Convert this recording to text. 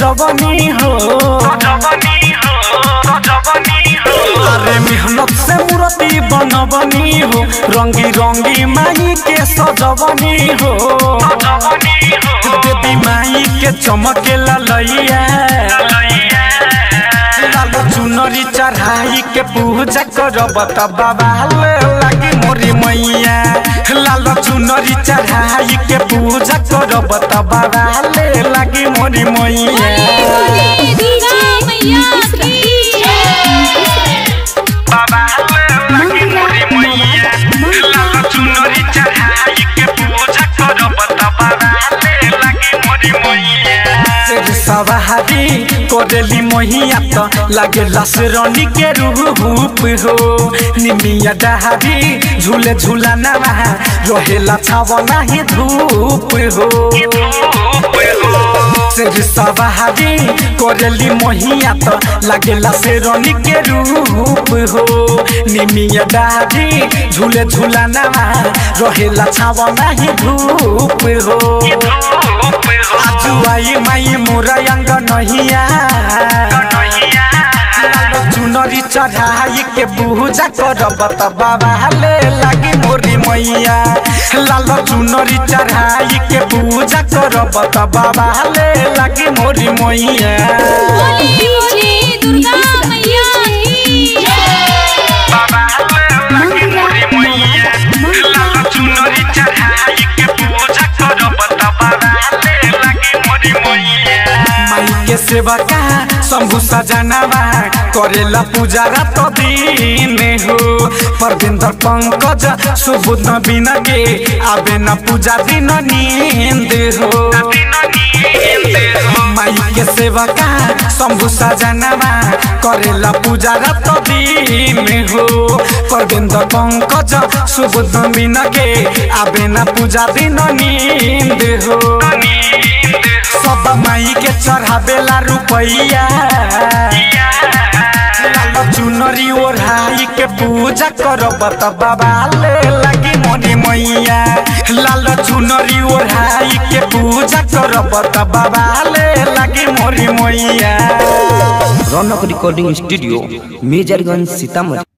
सजवनी हो अरे मेहनत से मूर्ति बनवनी हो रंगी रंगी माई के सजवनी हो देवी माई के चमके ललैया लाल चुनरी चढ़ाई के पूजा करब त बाबा लागी मोरी मैया लाल चुनरी चढ़ाई के पूजा करब त बाबा लागी मोरी मैया दुर्गा मैया की बाबा लागी मोरी मैया लाल चुनरी चढ़ाई के पूजा करब त बाबा लागी मोरी मैया शेर सवारी कोरेली मोहिया त लागेला शेरनी के रूप हो निमिया डहारी झूले झूला नवा रहेला छाव नाही धूप हो शेर सवारी कोरेली मोहिया त लागेला शेरनी के रूप हो निमिया डहारी झूले झूला नवा रहेला छाव नाही धूप हो आजु आई माई मोरा अंग नहिया लाल चुनरी चढ़ाई के पूजा करब त बाबा ले लागी मोरी मैया लाल चुनरी चढ़ाई के पूजा करब त बाबा ले लागी मोरी मैया बोली दुर्गा मैया की बाबा ले लागी मोरी मैया लाल चुनरी चढ़ाई के पूजा करब त बाबा ले लागी मोरी मैया माई के सेवा का शंभु सजनवा करेला पूजा रात दिन हो परविंदर पंकज सुबुद बिन के आबे न पूजा दिन नींद हो माई के सेवा का शंभु सजनवा करेला पूजा रात दिन हो परविंदर पंकज सुबुद बिन के आबे न पूजा दिन नींद हो सब माई के चढ़ावेला रुपैया लाल चुनरी ओढ़ाई के पूजा करब त बाबा ले लागी मोरी मैया लाल चुनरी ओढ़ाई के पूजा करब त बाबा ले लागी मोरी मैया रौनक रिकॉर्डिंग स्टूडियो मेजरगंज सीतामढ़ी